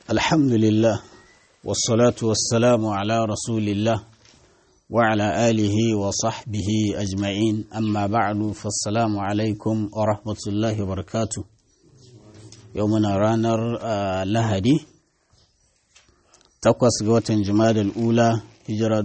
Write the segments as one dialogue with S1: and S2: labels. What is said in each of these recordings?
S1: الحمد لله والصلاة والسلام على رسول الله وعلى آله وصحبه أجمعين أما بعد فالسلام عليكم ورحمة الله وبركاته يومنا رانر لهدي takwas ga watan jimadar ula hijira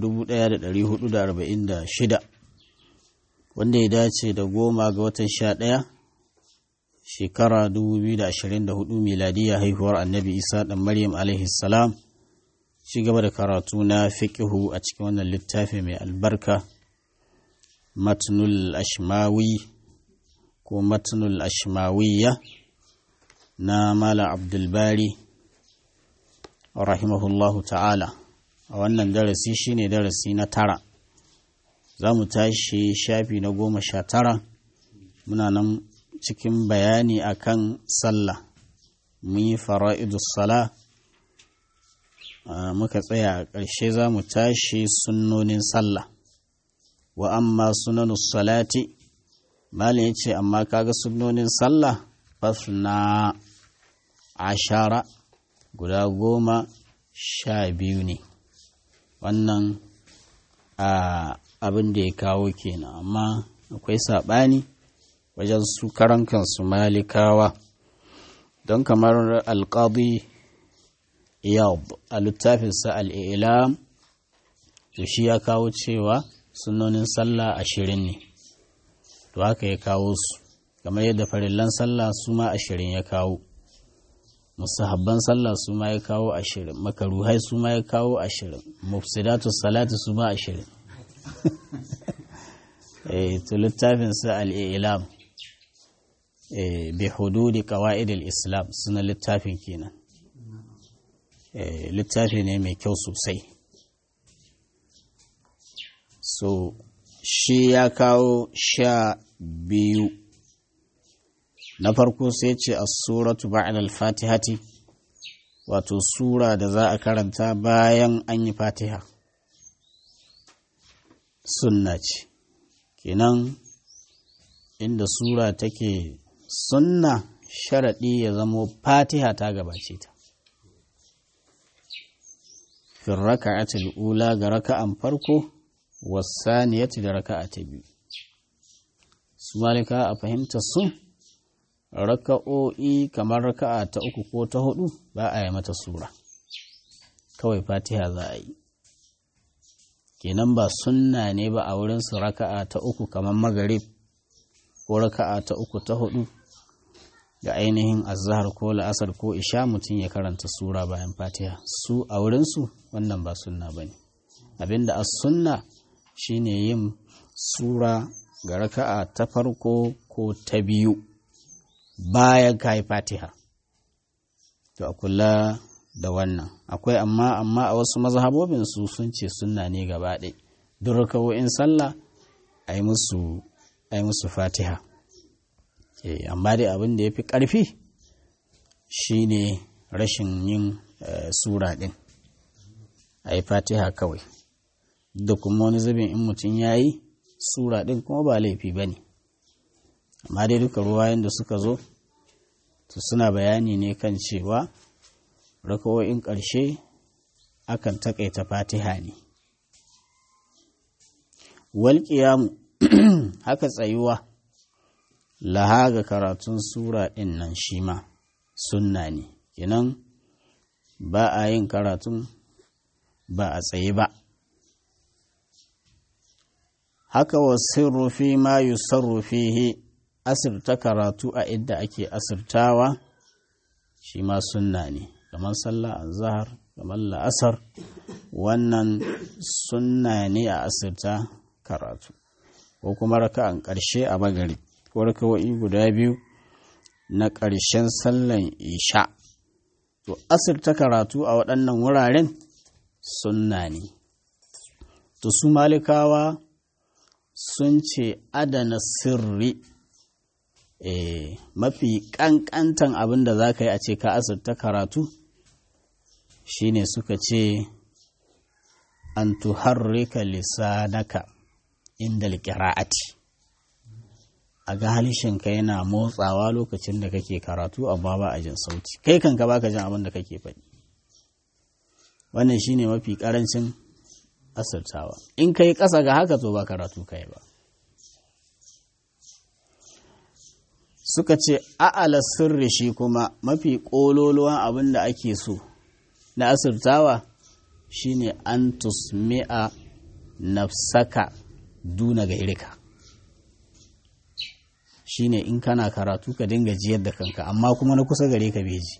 S1: 1446 wanda ya dace da goma ga watan sha ɗaya shekara 2024 miladiya haihuwar annabi isa ɗan maryam alaihi salam ci gaba da karatu na fiƙihu a cikin wannan littafi mai albarka matnul ashmawi ko matnul ashmawiya na mala abdulbari rahimahullahu ta'ala a wannan darasi shine darasi na tara za mu tashi shafi na goma sha tara muna nan cikin bayani akan sallah mun yi fara'idus sala muka tsaya a ƙarshe za mu tashi sunnonin sallah wa amma sunanus salati malin ya ce amma kaga sunnonin sallah fasna ashara guda goma sha biyu ne wannan abin da ya kawo kenan amma akwai saɓani wajen su karan kansu malikawa don kamar alƙadi iyab a littafinsa al'ilam to shi ya kawo cewa sunonin sallah ashirin ne to haka ya kawo su kamar yadda farillan sallah su ma ashirin ya kawo musahabban sallah su ma ya kawo ashirin makaruhai su ma ya kawo ashirin mufsidatu salatu su ma ashirin to littafin sa al'ilam bi hududi qawaidil islam suna littafin kenan littafi ne mai kyau sosai so shi ya kawo sha biyu na farko sai ce a suratu ba'ad al-fatihati wato sura da za a karanta bayan an yi fatiha sunna ce kenan inda sura take sunna sharaɗi ya zamo fatiha ta gabace ta fin raka'atul ula ga raka'an farko wasaniyati da raka'a ta biyu su malika a fahimta sun raka'o'i kamar raka'a ta uku ko ta hudu ba a yi mata sura kawai fatiha za a yi kenan ba sunna ne ba a wurinsu raka'a ta uku kamar magarib ko raka'a ta uku ta hudu ga ainihin azahar ko la'asar ko isha mutum ya karanta sura bayan fatiha su a wurinsu wannan ba sunna ba ne abinda a sunna shine yin sura ga raka'a ta farko ko ta biyu bayan ka yi fatiha to a kula da wannan akwai amma amma a wasu mazhabobin su sun ce sunna ne gaba ɗaya duk rakawo'in sallah a yi musu fatiha amma dai abin da ya fi ƙarfi shine rashin yin sura ɗin a yi fatiha kawai da kuma wani zubin in mutum ya yi sura ɗin kuma ba laifi ba ne amma dai duka ruwayen da suka zo to suna bayani ne kan cewa rakawo'in ƙarshe akan taƙaita fatiha ne walƙiyamu haka tsayuwa laha ga karatun sura ɗin nan shi ma sunna ne kenan ba a yin karatun ba a tsaye ba haka wa sirrufi ma yusarrufihi asirta karatu a inda ake asirtawa shi ma sunna ne kamar sallah azhar kamar la'asar wannan sunna ne a asirta karatu ko kuma raka'an ƙarshe a bagari ko raka'o'i guda biyu na ƙarshen sallan isha to asirta karatu a waɗannan wuraren sunna ne to su malikawa sun ce adana sirri e, mafi ƙanƙantan abin da za ka yi a ce ka asirta karatu shine suka ce an tuharrika lisanaka inda alƙira'ati a ga halishinka yana motsawa lokacin da kake karatu amma ba a jin sauti kai kanka baka jin abin da kake faɗi wannan shine mafi karancin asirtawa in kai ƙasa ga haka to ba karatu kai ba suka ce a'ala sirri shi kuma mafi ƙololuwan abin da ake so na asirtawa shine an tusmi'a nafsaka duna gairika shine in kana karatu ka dinga jiyar da kanka amma kuma na kusa gare ka beji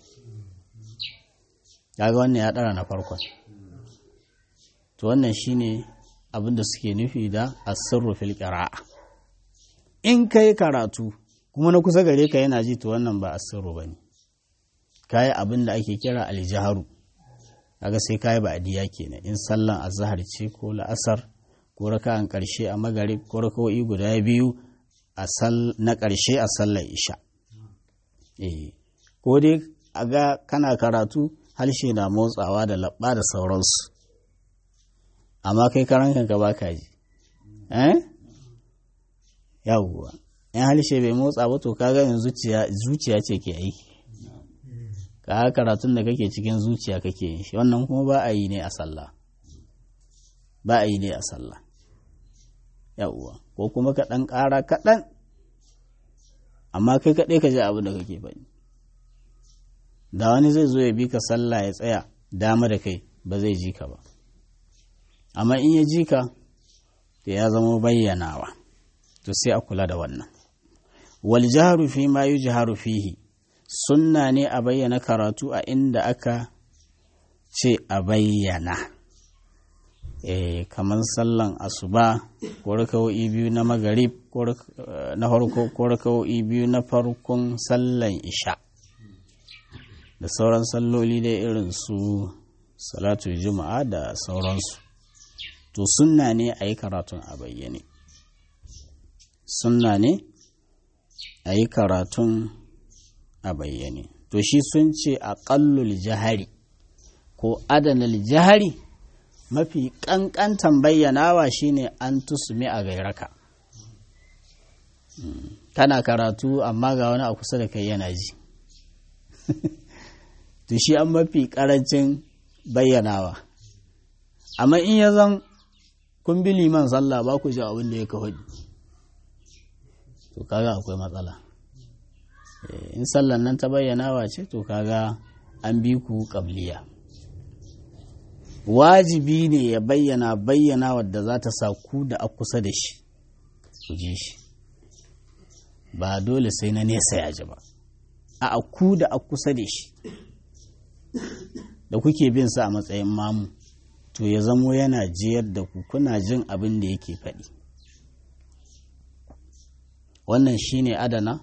S1: kaga wannan ya ɗara na farkon to wannan shine abin da suke nufi da asirru fil qira'a in kai karatu kuma na kusa gare ka yana ji to wannan ba asirru bane kai abin da ake kira aljaharu kaga sai kai ba adiya kenan in sallan azhar ce ko la'asar ko raka'an karshe a magarib ko raka'o'i guda biyu a sal na karshe a sallar isha eh ko dai aga kana karatu harshe na motsawa da labba da sauransu amma kai karan kanka ba ka ji eh yawwa in harshe bai motsa ba to kaga yanzu zuciya ce ke aiki ka karatun da kake cikin zuciya kake yin shi wannan kuma ba a yi ne a sallah ba a yi ne a sallah yawwa ko kuma ka ɗan ƙara kaɗan amma kai kaɗai ka ji abin da kake faɗi da wani zai zo ya bi ka sallah ya tsaya dama da kai ba zai ji ka ba amma in ya ji ka da ya zama bayyanawa to sai a kula da wannan wal jaharu fi ma yujharu fihi sunna ne a bayyana karatu a inda aka ce a bayyana e, kamar sallan asuba ko rakawo'i biyu na magarib na farko ko rakawo'i biyu na farkon sallan isha da sauran salloli dai irin su salatu juma'a da sauransu to sunna ne a yi karatun a bayyane sunna ne a yi karatun a bayyane to shi sun ce a ƙallul jihari ko adanal jihari mafi ƙanƙantan bayyanawa shine an tusumi a gairaka kana karatu amma ga wani a kusa da kai yana ji to shi an mafi ƙarancin bayyanawa amma in ya zan kun bi liman sallah ba ku ji abin da ya kawai to kaga akwai matsala in sallan nan ta bayyanawa ce to kaga an bi ku ƙabliya wajibi ne ya bayyana bayyana wadda za ta sa ku da a kusa da shi ku ji shi ba dole sai na nesa ya ji ba a ku da a kusa da shi da kuke bin sa a matsayin mamu to ya zamo yana jiyar da ku kuna jin abin da yake faɗi wannan shine adana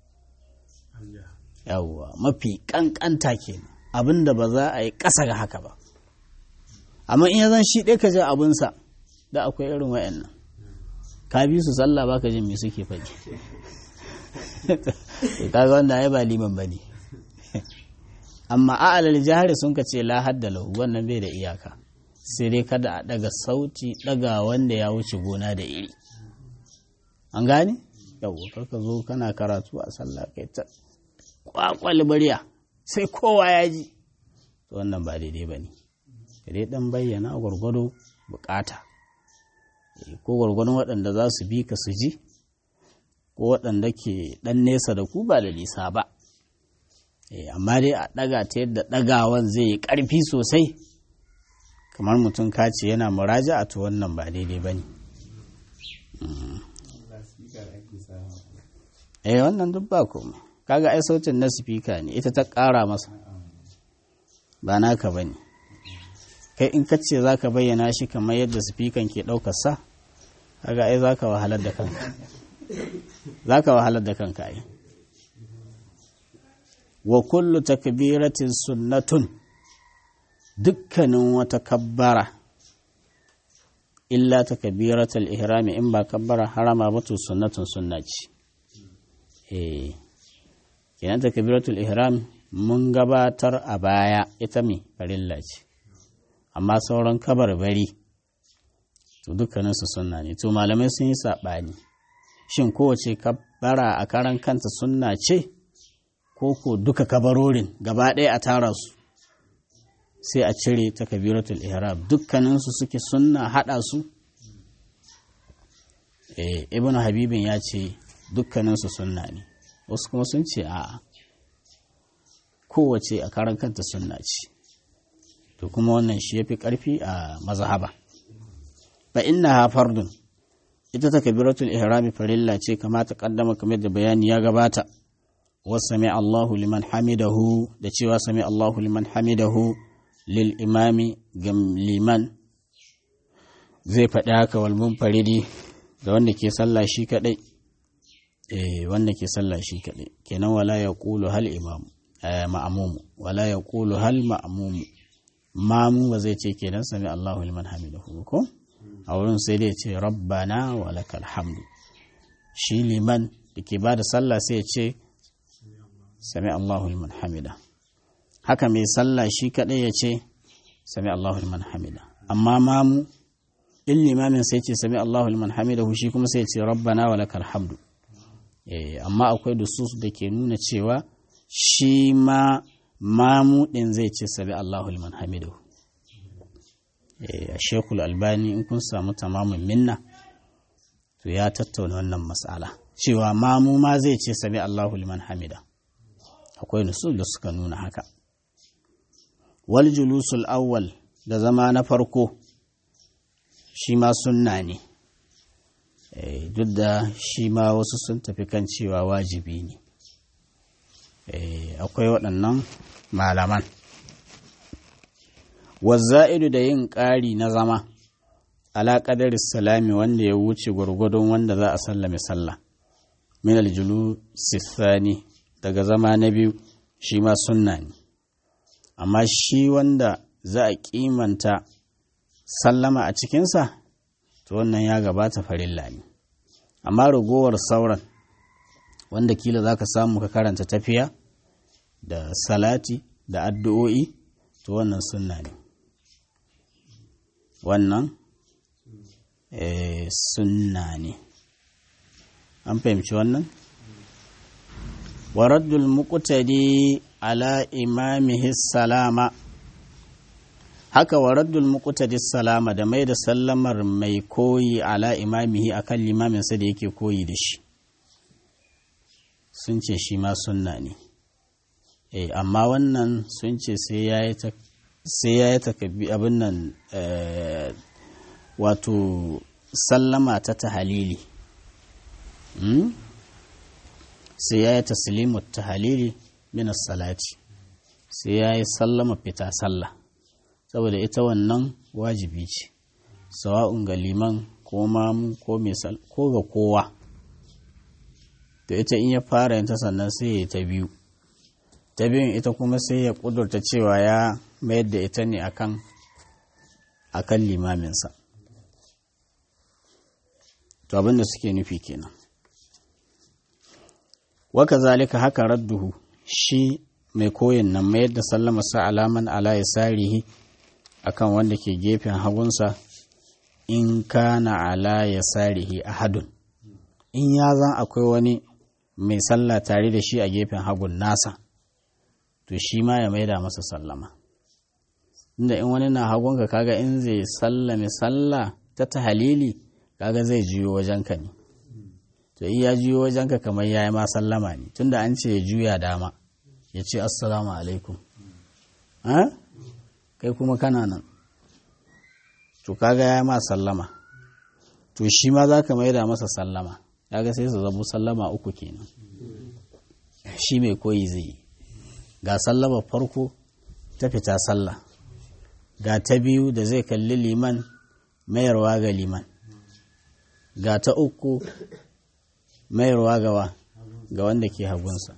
S1: yawwa mafi ƙanƙanta kenan abin da ba za a yi ƙasa ga haka ba amma in ya zan shi ɗaya ka ji abinsa da akwai irin wayannan ka bi su sallah baka jin me suke faɗi kaga wanda ai ba liman bane amma a alal jahari sun ka ce la hadda lahu wannan bai da iyaka sai dai kada a daga sauti daga wanda ya wuce gona da iri an gane yawwa karka zo kana karatu a sallah kai ta kwakwal bariya sai kowa ya ji wannan ba daidai ba ne dai dan bayyana gwargwado bukata ko gwargwadon waɗanda za su bi ka su ji ko waɗanda ke ɗan nesa da ku ba da nisa ba amma dai a ɗaga ta yadda ɗagawan zai yi ƙarfi sosai kamar mutum kace yana muraja a to wannan ba daidai ba ne eh wannan duk ba koma kaga ai sautin na sifika ne ita ta ƙara masa ba naka ba ne kai in ka ce za ka bayyana shi kamar yadda sifikan ke ɗaukar sa kaga ai za ka wahalar da kanka za ka wahalar da kanka ai wa kullu takbiratin sunnatun dukkanin wata kabbara illa takbiratul ihrami in ba kabbara harama ba to sunnatun sunna ce eh kenan takbiratul ihram mun gabatar a baya ita me farilla ce amma sauran kabarbari to dukkaninsu sunna ne to malamai sun yi saɓani shin kowace kabbara a karan kanta sunna ce ko ko duka kabarorin gaba ɗaya a tara su sai a cire takabiratul ihram dukkaninsu suke sunna hada su eh ibnu habibin ya ce dukkaninsu sunna ne wasu kuma sun ce a'a kowace a karan kanta sunna ce to kuma wannan shi yafi karfi a mazhaba fa innaha fardun ita takbiratul ihrami farilla ce kama ta kaddama kamar da bayani ya gabata wa sami Allahu liman hamidahu da cewa sami Allahu liman hamidahu lil imami gam liman zai faɗi haka wal munfaridi da wanda ke sallah shi kadai eh wanda ke sallah shi kadai kenan wala yaqulu hal imam ma'mumu wala yaqulu hal ma'mumu mamu ba zai ce kenan sami Allahu liman hamidahu ko a wurin sai dai ce rabbana wa lakal hamdu shi liman da ke bada sallah sai ya ce sami Allahu liman hamida haka mai sallah shi kadai ya ce sami Allahu liman hamida amma mamu in limamin sai ce sami Allahu liman hamida shi kuma sai ya ce rabbana wa lakal hamdu amma akwai dusus da ke nuna cewa shi ma mamu din zai ce sami Allahu liman hamidahu a shekul albani in kun samu tamamin minna to ya tattauna wannan matsala cewa mamu ma zai ce sami Allahu liman hamida akwai nusul da suka nuna haka wal julusul awwal da zama na farko shi ma sunna ne duk da shi ma wasu sun tafi kan cewa wajibi ne akwai waɗannan malaman wazza'idu da yin ƙari na zama ala ƙadar salami wanda ya wuce gwargwadon wanda za a sallame sallah min aljulu sifani daga zama na biyu shi ma sunna ne amma shi wanda za a kimanta sallama a cikinsa to wannan ya gabata farilla ne amma ragowar sauran wanda kila za ka samu ka karanta tafiya da salati da addu'o'i to wannan sunna ne wannan sunna ne an fahimci wannan waraddul muqtadi ala imamihi salama haka waraddul muqtadi salama da mai da sallamar mai koyi ala imamihi akan limaminsa da yake koyi da shi sun ce shi ma sunna ne eh amma wannan sun ce sai ya yi sai ya yi takabbi abin nan wato sallama ta tahalili sai ya yi taslimu tahalili minas salati sai ya yi sallama fita sallah saboda ita wannan wajibi ce sawa'un ga liman ko mamu ko ko ga kowa to ita in ya fara yin ta sannan sai ya ta biyu ta biyun ita kuma sai ya kudurta cewa ya mayar da ita ne akan akan limaminsa to abinda suke nufi kenan waka zalika haka radduhu shi mai koyin nan mayar da sallama sa alaman ala ya sarihi akan wanda ke gefen hagunsa in kana ala ya sarihi ahadun in ya zan akwai wani mai sallah tare da shi a gefen hagun nasa to shi ma ya maida masa sallama inda in wani na hagunka kaga in zai sallame sallah ta tahalili kaga zai juyo wajenka ne to iya juyo wajenka kamar ya yi ma sallama ne tunda an ce ya juya dama ya ce assalamu alaikum kai kuma kana nan to kaga ya ma sallama to shi ma za ka maida masa sallama kaga sai su zabu sallama uku kenan shi mai koyi zai yi ga sallama farko ta fita sallah ga ta biyu da zai kalli liman mayarwa ga liman ga ta uku mayarwa gawa ga wanda ke hagunsa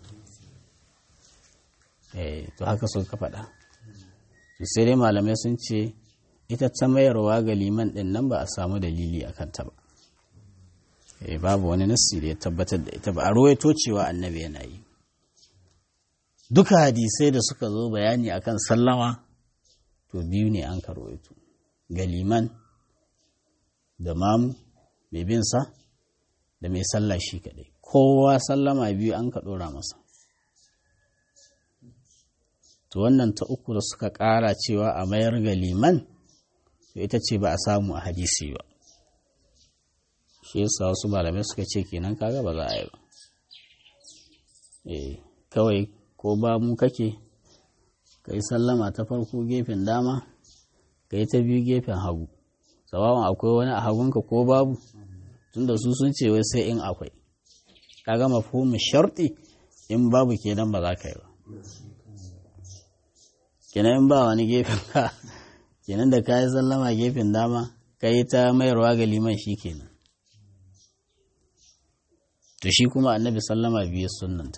S1: eh to haka sun ka faɗa to sai dai malamai sun ce ita ta mayarwa ga liman ɗin nan ba a samu dalili a kanta ba eh babu wani nassi da ya tabbatar da ita ba a ruwaito cewa annabi yana yi duka hadisai da suka zo bayani akan sallama to biyu ne an karwaito ga liman da mamu mai bin sa da mai sallah shi kadai kowa sallama biyu an ka dora masa to wannan ta uku da suka ƙara cewa a mayar ga liman to ita ce ba a samu a hadisi ba shi yasa wasu malamai suka ce kenan kaga ba za a yi ba eh kawai ko ba mu kake ka yi sallama ta farko gefen dama ka yi ta biyu gefen hagu sawawan akwai wani a hagunka ko babu tunda su sun ce wai sai in akwai ka gama fumin sharɗi in babu kenan ba za ka yi ba kenan in ba wani gefen ka kenan da ka yi sallama gefen dama ka yi ta mayarwa ga liman shi kenan to shi kuma annabi sallama biyu sunanta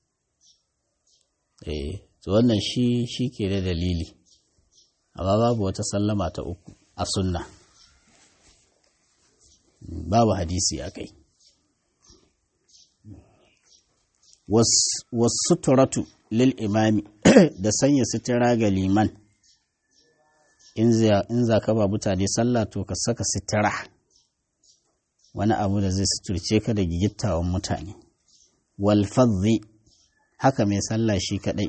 S1: eh to wannan shi shi ke da dalili amma babu wata sallama ta uku a sunna babu hadisi a kai wasu turatu lil imami da sanya sitira ga liman in za ka ba mutane sallah to ka saka sitira wani abu da zai suturce ka da gigittawan mutane walfazzi haka mai sallah shi kadai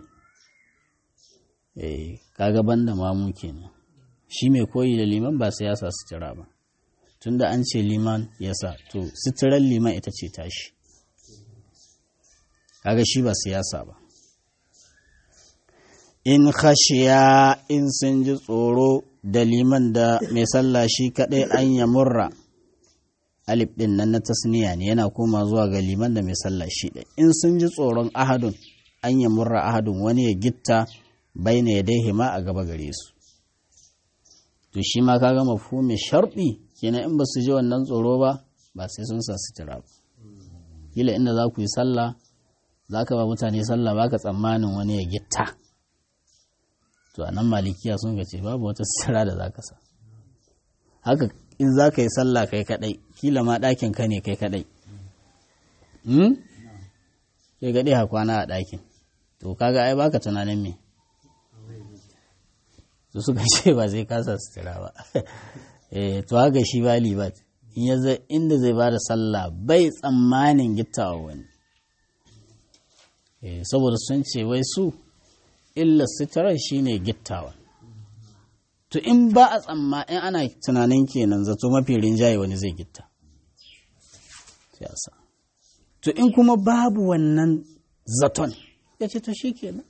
S1: eh kaga banda mamu kenan shi mai koyi da liman ba sai ya sa sutura ba tunda an ce liman ya sa to suturar liman ita ce tashi kaga shi ba siyasa ba in khashiya in sun ji tsoro da liman da mai sallah shi kadai an ya murra alif din nan na tasniya ne yana koma zuwa ga liman da mai sallah shi ɗaya in sun ji tsoron ahadun an ya murra ahadun wani ya gitta baina ya dai hima a gaba gare su to shi ma kaga mafhumin sharɗi kenan in ba su ji wannan tsoro ba ba sai sun sa sutura ba kila inda za ku yi sallah za ka ba mutane sallah ba ka tsammanin wani ya gitta to a nan malikiya sun ce babu wata sutura da za ka sa haka in za ka yi sallah kai kadai kila ma ɗakin ka ne kai kadai kai gaɗe ha kwana a ɗakin to kaga ai baka tunanin me su suka ce ba zai kasa sutura ba eh to haka shi ba libat in ya zai inda zai ba da sallah bai tsammanin gittawa wani eh saboda sun ce wai su illa suturar shine gittawa to in ba a tsamma in ana tunanin kenan zato mafi rinjaye wani zai gitta siyasa to in kuma babu wannan zaton ya ce to shi kenan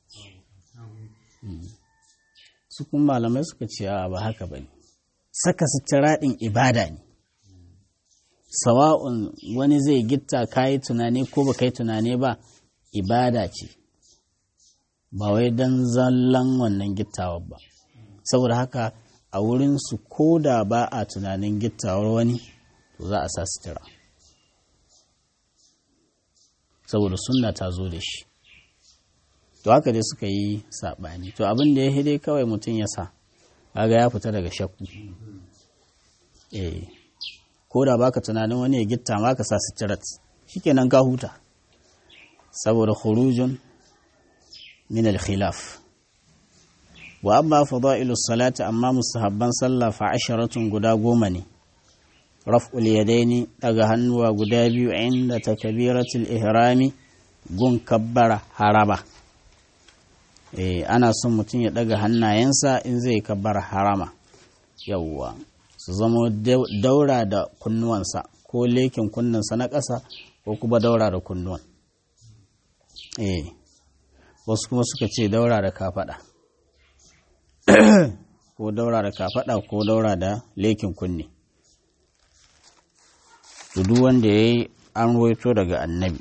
S1: su kuma malamai suka ce a ba haka ba ne saka sutura ɗin ibada ne sawa'un wani zai gitta ka yi tunani ko ba ka yi tunani ba ibada ce ba wai don zallan wannan gittawar ba saboda haka a wurinsu ko da ba a tunanin gittawar wani to za a sa sutura saboda sunna ta zo da shi to haka dai suka yi saɓani to abin da ya hide kawai mutum ya sa kaga ya fita daga shakku eh ko da baka tunanin wani ya gitta ma ka sa suturat shikenan ka huta saboda khurujun min al-khilaf wa amma fada'ilu salati amma mustahabban sallah fa asharatun guda goma ne raf'ul yadaini daga hannuwa guda biyu inda takbiratul ihrami gun kabbara haraba eh ana son mutum ya daga hannayensa in zai kabbara harama yawwa su zama daura da kunnuwansa ko lekin kunnensa na ƙasa ko kuma daura da kunnuwan eh wasu kuma suka ce daura da kafaɗa ko daura da kafaɗa ko daura da lekin kunne duk wanda ya yi an roito daga annabi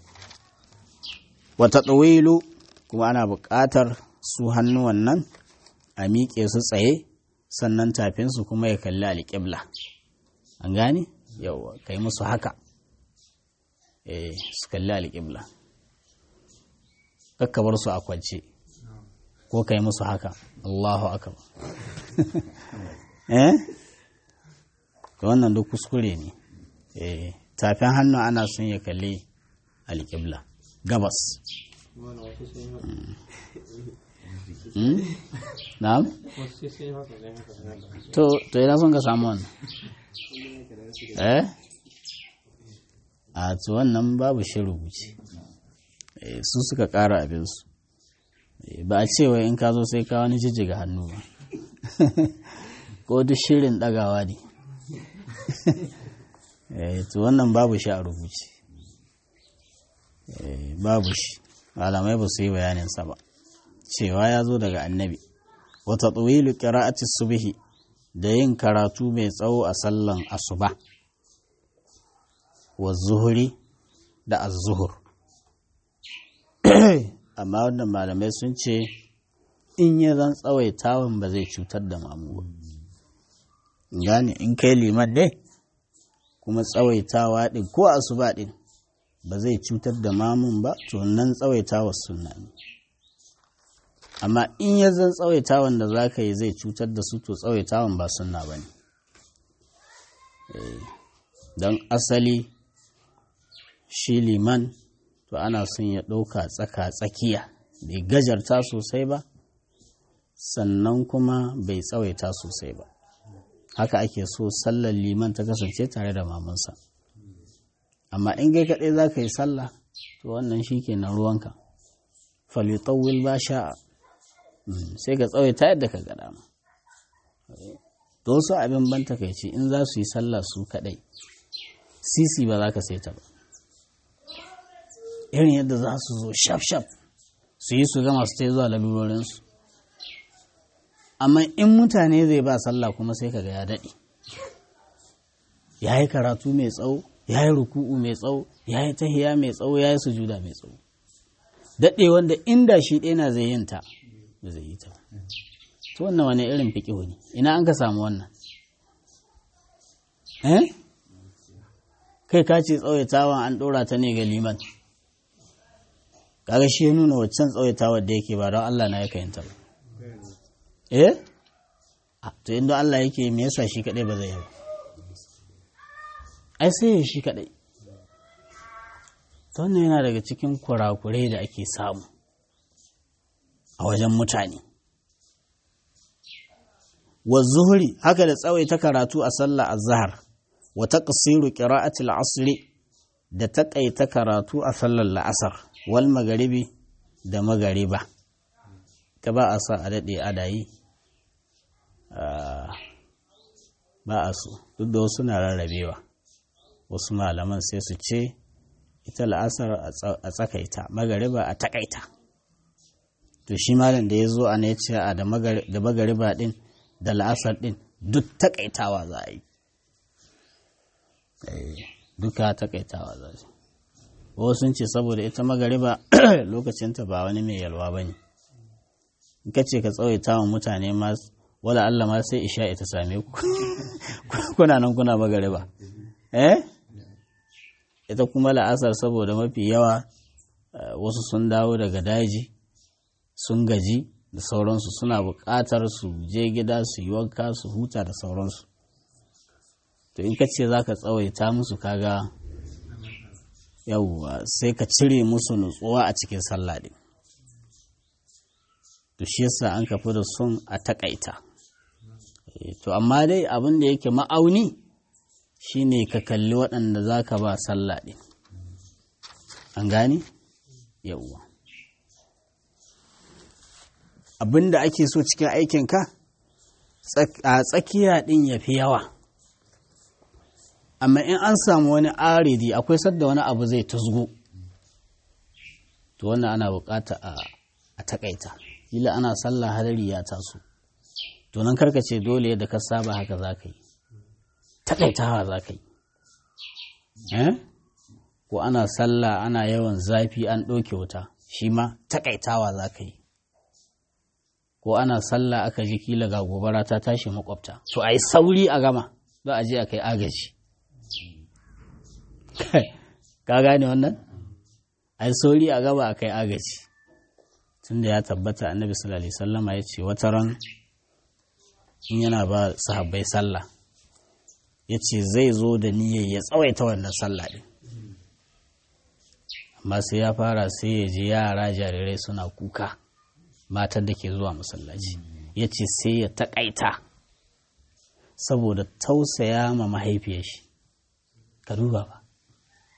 S1: wata ɗawilu kuma ana buƙatar su hannuwan nan a miƙe su tsaye sannan tafinsu kuma ya kalli alƙibla an gane yau kai musu haka eh su kalli alƙibla kakkabar su a kwance ko kai musu haka Allahu akbar eh wannan duk kuskure ne eh tafin hannu ana son ya kalli alƙibla gabas na'am to to ina son ka samu wannan eh a to wannan babu shi rubuce su suka ƙara abinsu ba a cewa in ka zo sai ka wani jijjiga hannu ba ko duk shirin ɗagawa ne to wannan babu shi a rubuce babu shi malamai ba su yi bayaninsa ba cewa ya zo daga annabi wata tsawilu ƙira'ati subhi da yin karatu mai tsawo a sallan asuba wa zuhuri da azuhur amma wannan malamai sun ce in ya zan tsawaitawan ba zai cutar da mamu gane in kai liman ne kuma tsawaitawa ɗin ko asuba ɗin ba zai cutar da mamun ba to nan tsawaitawa sunna ne amma in ya zan tsawaitawan da za ka yi zai cutar da su to tsawaitawan ba sunna ba ne don asali shi liman to ana son ya ɗauka tsaka tsakiya bai gajarta sosai ba sannan kuma bai tsawaita sosai ba haka ake so sallar liman ta kasance tare da mamansa amma in gai kaɗai za ka yi sallah to wannan shi ke na ruwanka falitawil ba sha'a sai ka tsawaita yadda ka gada ma to wasu abin ban takaici in za su yi sallah su kaɗai sisi ba za ka saita ba irin yadda za su zo shaf-shaf su yi su gama su ta zuwa lalurorinsu amma in mutane zai ba sallah kuma sai kaga ya daɗe ya yi karatu mai tsawo ya yi ruku'u mai tsawo ya yi tahiya mai tsawo ya yi sujuda mai tsawo daɗe wanda inda shi ɗaya na zai yin ta ba zai yi ta to wannan wani irin fiƙihu ne ina an ka samu wannan eh kai ka ce tsawaitawan an ɗora ta ne ga liman kaga shi ya nuna waccan tsawaitawar da yake ba don Allah na yaka yin ta ba eh to inda Allah yake me yasa shi kadai ba zai yi ba ai sai ya shi kadai to wannan yana daga cikin kurakurai da ake samu a wajen mutane wa zuhuri haka da tsawaita karatu a sallah azhar wa taqsiru qira'ati al-asr da taƙaita karatu a sallar la'asar wal magaribi da magariba ta ba a sa a daɗe adayi ba a so duk da wasu na rarrabewa wasu malaman sai su ce ita la'asar a tsakaita magariba a takaita to shi malam da ya zo a ne ce a da magariba din da la'asar din duk takaitawa za a yi duka takaitawa za su wasu sun ce saboda ita magariba lokacinta ba wani mai yalwa ba ne in ka ce ka tsawaita wa mutane ma wala Allah ma sai isha ita same ku kuna nan kuna magariba eh ita kuma la'asar saboda mafi yawa wasu sun dawo daga daji sun gaji da sauransu suna buƙatar su je gida su yi wanka su huta da sauransu to in ka ce za ka tsawaita musu kaga yawwa sai ka cire musu nutsuwa a cikin sallah ɗin to shi yasa an kafi da sun a takaita to amma dai abin da yake ma'auni shine ka kalli waɗanda za ka ba sallah ɗin an gane yawwa abin da ake so cikin aikinka a tsakiya ɗin ya fi yawa amma in an samu wani aridi akwai sadda wani abu zai tasgo to wannan ana bukata a takaita kila ana sallah hadari ya taso to nan karka ce dole yadda ka saba haka za ka yi takaitawa za ka yi ko ana sallah ana yawan zafi an ɗauke wuta shi ma takaitawa za ka yi ko ana sallah aka ji kila ga gobara ta tashi makwabta to a yi sauri a gama don a je a kai agaji ka gane wannan ai sauri a gaba a kai agaji tunda ya tabbata annabi sallallahu alaihi sallama ya ce wata ran in yana ba sahabbai sallah ya ce zai zo da niyyar ya tsawaita wannan sallah din amma sai ya fara sai ya ji yara jarirai suna kuka matan da ke zuwa masallaci ya ce sai ya taƙaita saboda tausaya ma mahaifiyar shi ka duba ba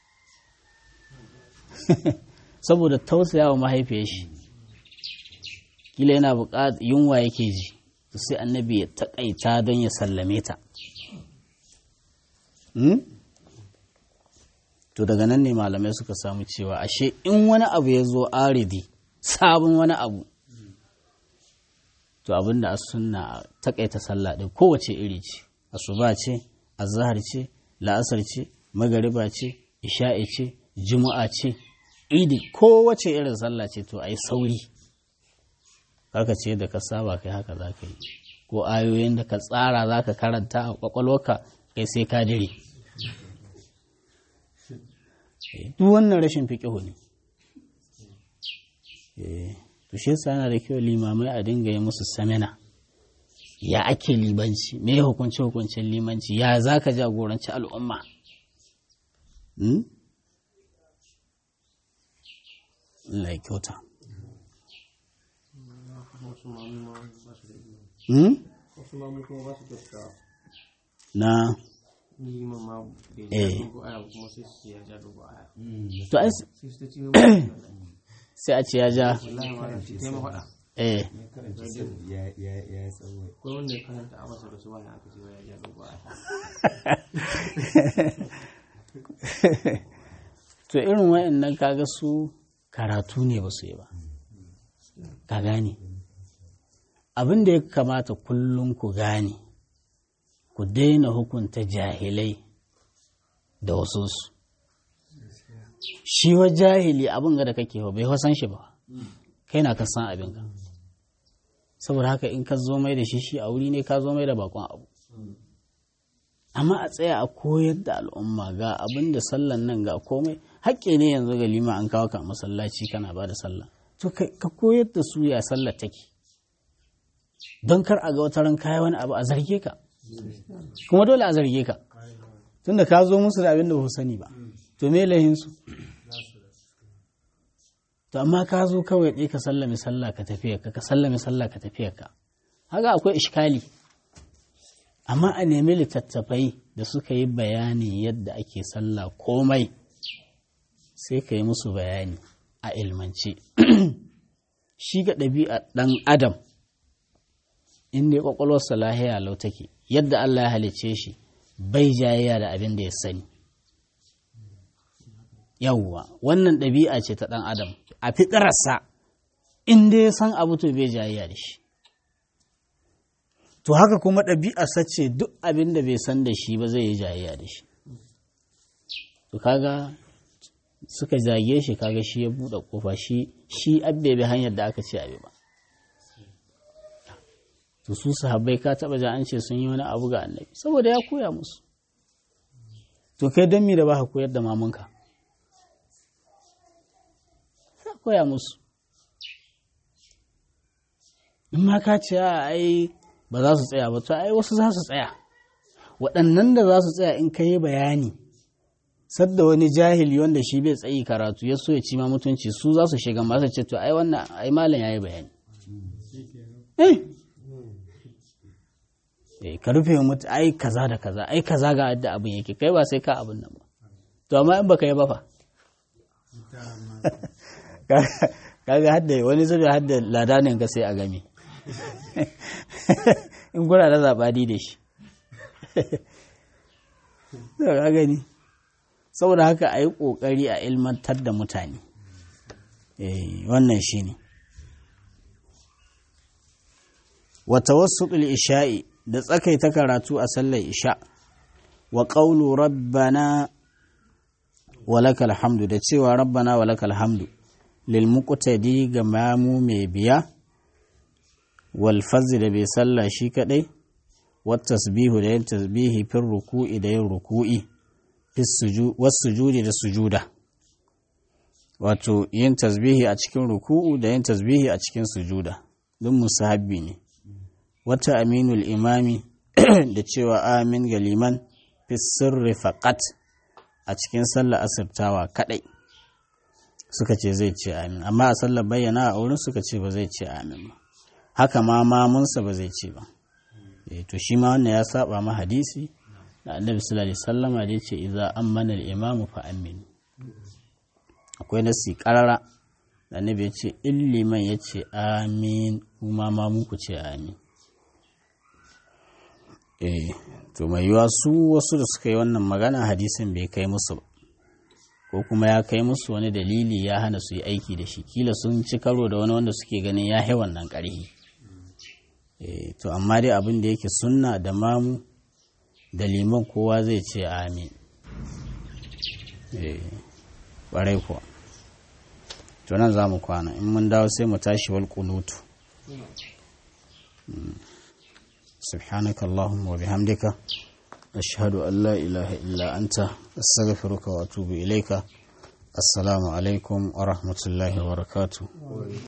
S1: saboda tausaya wa mahaifiyar shi kila yana buƙatar yunwa yake ji to sai annabi ya taƙaita don ya sallame ta to daga nan ne malamai suka samu cewa ashe in wani abu ya zo aridi sabon wani abu to abin da a sunna taƙaita sallah ɗin kowace iri ce asuba ce azahar ce la'asar ce magariba ce isha'i ce juma'a ce idi kowace irin sallah ce to a yi sauri haka ce da ka saba kai haka za ka yi ko ayoyin da ka tsara za ka karanta a kwakwalwarka kai sai ka dire duk wannan rashin fiƙihu ne to shi yasa yana da kyau limamai a dinga yi musu samina ya ake limanci me hukunci hukuncin limanci ya za ka jagoranci al'umma Allah ya kyauta na eh to ai sai a ce ya ja eh to irin wayannan kaga su karatu ne ba su yi ba ka gane abin da ya kamata kullum ku gane ku daina hukunta jahilai da wasu su shi wa jahili abin ga da kake bai wasan shi ba kai na ka san abin ka saboda haka in ka zo mai da shi shi a wuri ne ka zo mai da bakon abu amma a tsaya a koyar da al'umma ga abin da sallan nan ga komai haƙƙi ne yanzu ga lima an kawo ka masallaci kana ba da sallah to ka koyar da su ya sallar take don kar a ga wata ran kaya wani abu a zarge ka kuma dole a zarge ka tunda ka zo musu da abin da ba sani ba to me lahinsu to amma ka zo kawai ɗaya ka sallame sallah ka tafiya ka ka sallame sallah ka tafiya ka haka akwai ishkali amma a nemi littattafai da suka yi bayani yadda ake sallah komai sai ka yi musu bayani a ilmance shi ga ɗabi'a ɗan adam inda ya ƙwaƙwalwarsa lahiya lau take yadda Allah ya halicce shi bai jayayya da abin da ya sani yawwa wannan ɗabi'a ce ta ɗan adam a fitararsa inda ya san abu to bai jayayya da shi to haka kuma ɗabi'arsa ce duk abin da bai san da shi ba zai yi jayayya da shi to kaga suka zage shi kaga shi ya buɗe ƙofa shi shi abbe bi hanyar da aka ce abi ba to su sahabbai ka taɓa ja an ce sun yi wani abu ga annabi saboda ya koya musu to kai don mi da ba ka koyar da mamanka ya koya musu in ma ka ce a ai ba za su tsaya ba to ai wasu za su tsaya waɗannan da za su tsaya in ka yi bayani sadda wani jahili wanda shi bai tsayi karatu ya so ya ci ma mutunci su za su shiga masu ce to ai wannan ai malam ya yi bayani eh ka rufe mutu ai kaza da kaza ai kaza ga yadda abin yake kai ba sai ka abin nan ba to amma in baka yi ba fa kaga hadda wani zube hadda ladanin ka sai a game in gura da zaɓadi da shi ka gani saboda haka a yi ƙoƙari a ilmantar da mutane wannan shi ne wata wasu isha'i da tsakaita karatu a sallar isha wa ƙaulu rabbana walakal hamdu da cewa rabbana walakal hamdu lil muqtadi ga mamu mai biya wal da bai sallah shi kadai wat tasbihu da yin tasbihi fil ruku'i da yin ruku'i was sujudi da sujuda wato yin tasbihi a cikin ruku'u da yin tasbihi a cikin sujuda duk musahabbi ne wata aminul imami da cewa amin ga liman fi sirri faqat a cikin sallar asirtawa kadai suka ce zai ce amin amma a sallar bayyana a wurin suka ce ba zai ce amin ba haka ma mamunsa ba zai ce ba to shi ma wannan ya saba ma hadisi da annabi sallallahu alaihi wasallama da yace idza ammana al-imam fa amin akwai nasi qarara annabi ya ce in liman ya ce amin kuma ma muku ce amin eh to mai yiwa su wasu da suka yi wannan magana hadisin bai kai musu ba ko kuma ya kai musu wani dalili ya hana su yi aiki da shi kila sun ci karo da wani wanda suke ganin ya yi wannan ƙarhi eh to amma dai abin da yake sunna da mamu da liman kowa zai ce amin eh ƙwarai kuwa to nan za mu kwana in mun dawo sai mu tashi wal kunutu سبحانك اللهم وبحمدك أشهد أن لا إله إلا أنت أستغفرك وأتوب إليك السلام عليكم ورحمة الله وبركاته